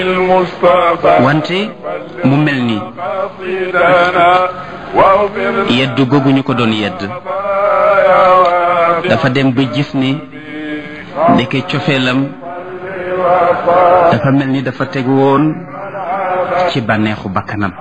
wante mu mel ni yedd googu ñu ko doon yedd dafa dem ba gis ni ndeke cofeelam dafa mel ni dafa teg woon ci bànneexu bakkanam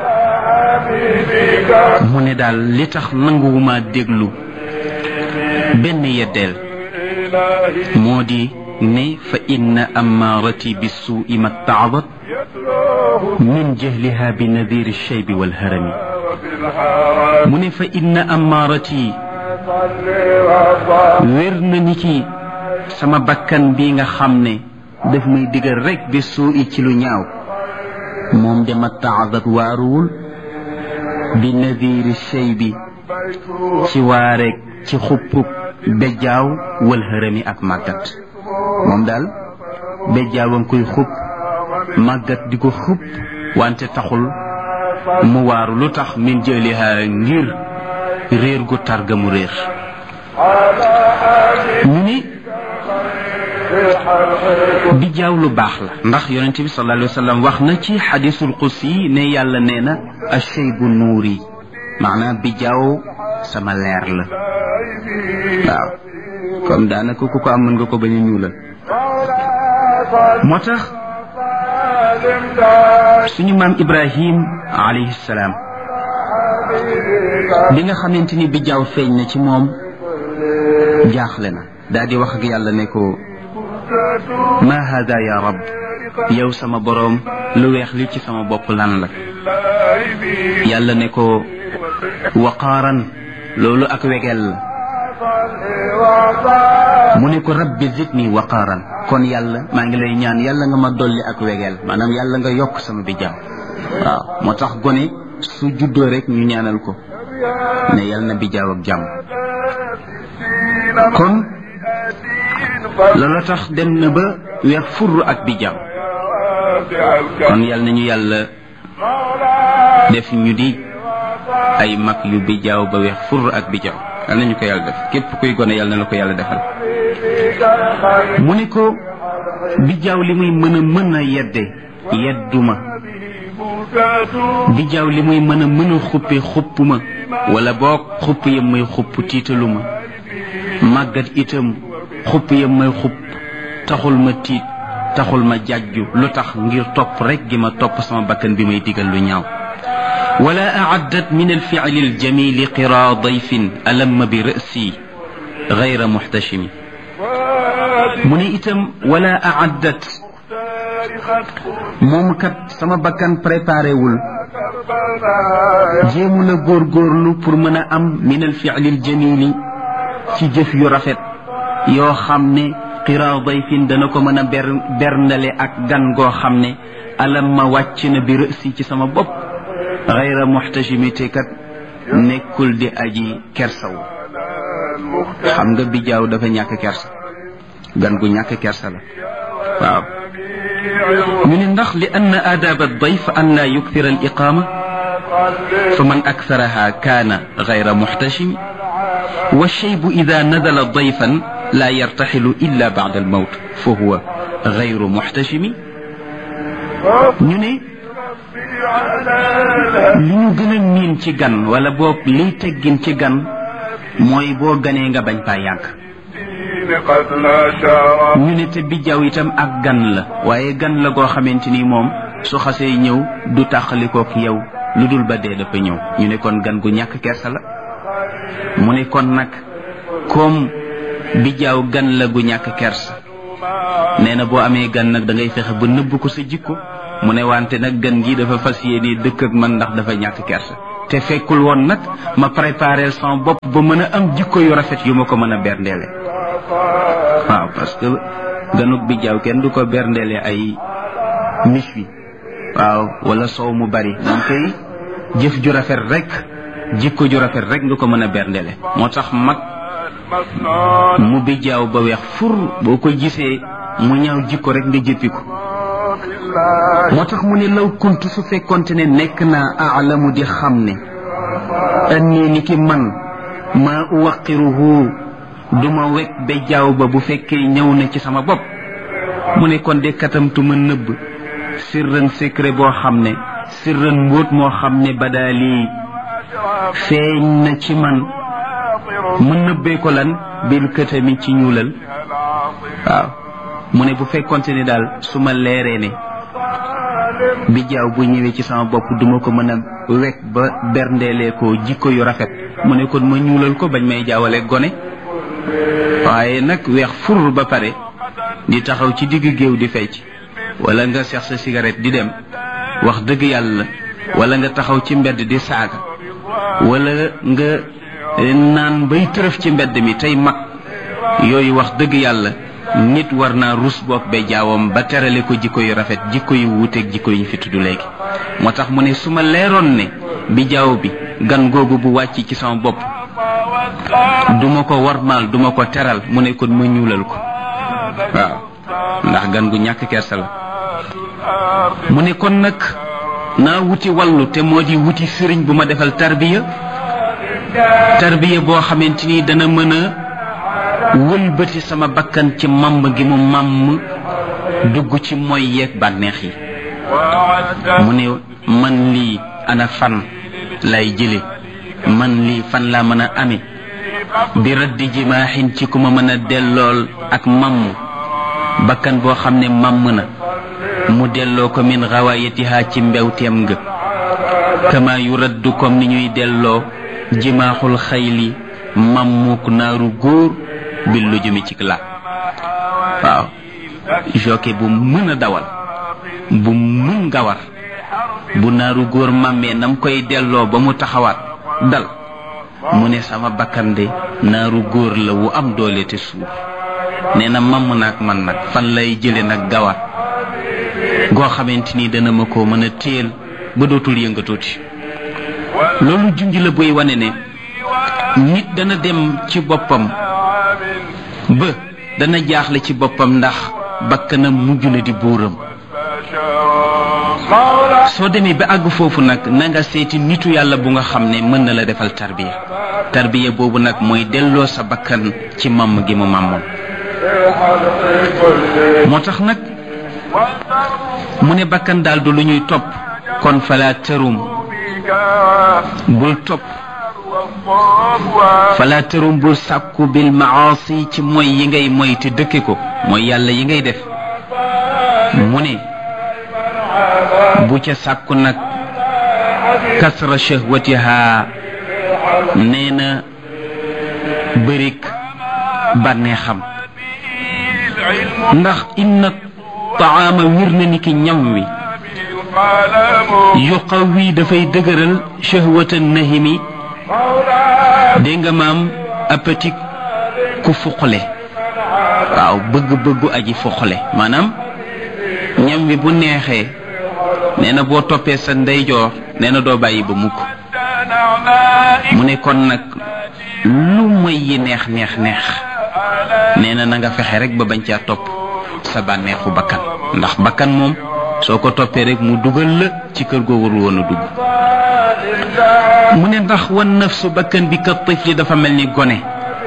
mu ne daal li tax nanguwuma déglu benn yeddeel moo di ne fa inna amaarati bi suui ma taadat min jahliha bi nadiri shaybi walharami mu ne fa inna amaarati wér na ni ki sama bakkan bi nga xam ne daf may digal rek bi suui ci lu ñaaw moom de ma taadat waaruwul bi nadiri shaybi ci waareeg ci xuppub bejjaaw wal hërëmi ak màggat moom daal bejjaaw a ngi koy xupp màggat di ko xupp wante taxul mu waaru lu tax min jëliha ngir réer gu targa mu réer ñu ni bijjaaw lu baax la ndax yonente bi sallallahu alayhi wa sallam wax na ci xadisul qudsi ne yàlla nee na ashaybu nuuri maanaam bijjaaw sama leer la waaw comme daanaka ku ko am mën nga ko bañ a ñuulal moo tax suñu maam ibrahim alayhi salaam bi nga xamante ni bijjaaw feeñ na ci moom jaaxle na daal di wax ak yàlla ne ko ma hada ya rab yow sama boroom lu weex li ci sama bopp lan la yàlla ne ko waqaaran loolu ak wegel la mu ne ko rabbi zidni waqaaran kon yàlla maa ngi lay ñaan yàlla nga ma dolli ak wegel maanaam yàlla nga yokk sama bijjaaw waaw moo tax gone su juddoo rek ñu ñaanal ko ne yàlla na bijjaaw ak jàmm kon loola tax dem na ba weex furr ak bijjaaw kon yàlla nañu yàlla def ñu di ay mag yu bijjaaw ba weex furr ak bijjaaw yal nañu ko yàlla def képp kuy gone yàlla na la ko yàlla defal mu ne ko bijjaaw li muy mën a mën a yedde yedduma bijjaaw li muy mën a mën a xuppe xuppuma wala boog xupp yam may xupp tiitaluma màggat itam xupp yam may xupp taxul ma tiit taxul ma jàjju lu tax ngir topp rek gi ma topp sama bakkan bi may digal lu ñaaw ولا أعدت من الفعل الجميل قرى ضيف ألم برأسي غير محتشم من إتم ولا أعدت moom kat sama bakkan préparé wul jéemu la góorgóorlu pour mën a am min al fi'lil jamili ci jëf yu rafet yoo xam ne qiraa dayfin dana ko mën a ber berndale ak gan goo xam ne alam ma wàcc na bi rësi ci sama bopp xayra muxtajimité kat nekkul di aji kersaw xam nga bijaaw dafa ñàkk kersa gan gu ñàkk kersa la waaw ñu ne ndax li ann aadaaba dayf an laa yukthira al iqaama fa man aktharaha kaana xayra muxtajimi wa shaybu ida nadala dayfan laa yartaxilu illa bacda al mawt fa huwa xayru muxtajimi ñu ne li ñu gën a miin ci gan wala boog liy teggin ci gan mooy boo ganee nga bañ paa yàgg ñu ne te bijjaaw itam ak gan la waaye gan la goo xamante ni moom su xasee ñëw du tàqalikook yow lu dul ba dee dafa ñëw ñu ne kon gan gu ñàkk kersa la mu ne kon nag comme bijjaaw gan la gu ñàkk kersa nee na boo amee gan nag da ngay fexe ba nëbb ko sa jikko mu ne wante nag gan gi dafa fas yéene dëkk ak man ndax dafa ñàkk kersa te fekkul woon nag ma préparé sama bopp ba mën a am jikko yu rafet yu ma ko mën a berndeele waaw parce que ganuk bi jaaw kenn du ko berndeele ay mis wi waaw wala soow mu bari moom kay jëf ju rafet rek jikko ju rafet rek nga ko mën a berndeele moo tax mag mu bi jaaw ba weex fur boo ko gisee mu ñaaw jikko rek nga jëppi ko moo tax mu ne law kuntu su fekkonte ne nekk naa aalamu di xam ne annii ni ki man maa uwaqiruhu duma wekk ba jaaw ba bu fekkee ñëw na ci sama bopp mu ne kon de katamtu ma nëbb sirran secret boo xam ne sirran mbóot moo xam ne badaali feeñ na ci man mu nëbbee ko lan bil këtami ci ñuulal waaw mu ne bu fekkonte ni daal su ma leeree ne bi jaaw bu ñëwee ci sama bopp duma ko mën a wekk ba berndeelee ko jikko yu rafet mu ne kon ma ñuulal ko bañ may jaawale gone waaye nag weex fur ba pare di taxaw ci digg géew di fecc wala nga seex sa cigarette di dem wax dëgg yàlla wala nga taxaw ci mbedd di saaga wala nga naan bay tërëf ci mbedd mi tey mag yooyu wax dëgg yàlla nit war naa rus boog ba jaawam ba terale ko jikko yu rafet jikko yu wuuteeg jikko yi fi tudd léegi moo tax mu ne su ma leeroon ne bi jaaw bi gan googu bu wàcc ci sama bopp duma ko warmaal duma ko teral mu ne kon ma ñuulal ko waaw ndax gan gu ñàkk kersa la mu ne kon nag naa wuti wallu te moo di wuti sëriñ bu ma defal tarbiya tarbiya boo xamante ni dana mën a wëlbati sama bakkan ci màmm gi mu màmm dugg ci moy yeeg bànneex yi mu ne man lii ana fan lay jële man lii fan laa mën a ame bi raddi jimaaxin ci ku ma mën a dellool ak màmm bakkan boo xam ne màmm na mu delloo ko min xawaayatiha ci mbewteem nga kama yu raddu comme ni ñuy delloo jimaaxul xayli màmmuk naaru góor bi lu jëmi ci la waaw jockey bu mën a dawal bu mën gawar bu naaru góor màmmee nam koy delloo ba mu taxawaat dal mu ne sama bakkan de naaru góor la wu am doole te suur nee na mamm naag man nag fan lay jële nag gawar goo xamante ni dana ma ko mën a téel ba dootul yëngatooti loolu junj la buy wane ne nit dana dem ci boppam ba dana jaaxle ci boppam ndax bakkanam mujj na di buuram soo demee ba àgg foofu nag na nga seeti nitu yàlla bu nga xam ne mën na la defal tarbiya tarbiya boobu nag mooy delloo sa bakkan ci màmm gi mu màmmoon moo tax nag mu ne bakkan daal du lu ñuy topp kon fala tërum bul topp fala tërum bul sàkku bil maasi ci mooy yi ngay moy te dëkke ko mooy yàlla yi ngay def mu ne bu ca sàkku nag kasra shahwatiha nee na bërik bànneexam ndax inna taama wir na ni ki ñam wi yuqawi dafay dëgëral shahwata nahimi dégg nga maam appétit ku fuqale waaw bëgg-bëggu aji fuqale maanaam ñam wi bu neexee nee na boo toppee sa ndeyjoor nee na doo bàyyi ba mukk mu ne kon nag lu moy yi neex neex neex nee na na nga fexe rek ba bañ caa topp sa bànneexu bakkan ndax bakkan moom soo ko toppee rek mu dugal la ci kër goo warul woon a dugg mu ne ndax wan nafsu bakkan bi ka tifli dafa mel ni gone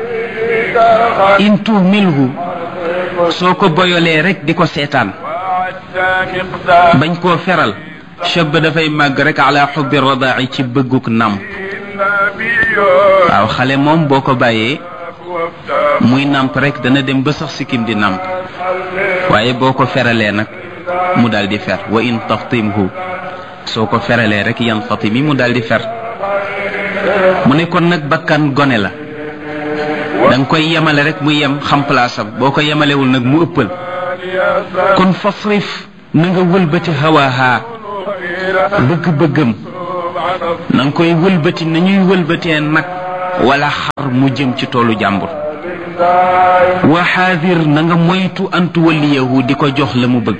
in tuhmilhu soo ko boyolee rek di ko seetaan bañ koo feral chab dafay màgg rek ala xubbi radaa'i ci bëgguk nàmp waaw xale moom boo ko bàyyee muy nàmp rek dana dem ba sax sikkim di nàmp waaye boo ko feralee nag mu daal di fer wa in taftimhu soo ko feralee rek yan fatimi mu daal di fer mu ne kon nag bakkan gone la da nga koy yemale rek mu yem xam palaasam boo ko yemalewul nag mu ëppal kon fasrif na nga wëlbati hawaaha bëgg-bëggam na nga koy wëlbati nañuy wëlbatee nag wala xar mu jëm ci toolu jàmbur wa xaadir na nga moytu antu waliyahu di ko jox la mu bëgg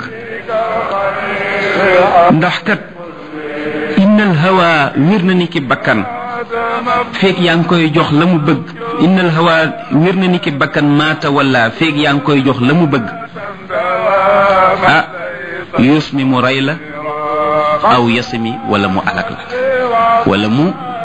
ndax kat innal hawa wir na ni ki bakkan feeg yaa ngi koy jox la mu bëgg innal hawa wir na ni ki bakkan maata wala feeg yaa ngi koy jox la mu bëgg ah yuus mi mu rey la aw yasmi wala mu alak la wala mu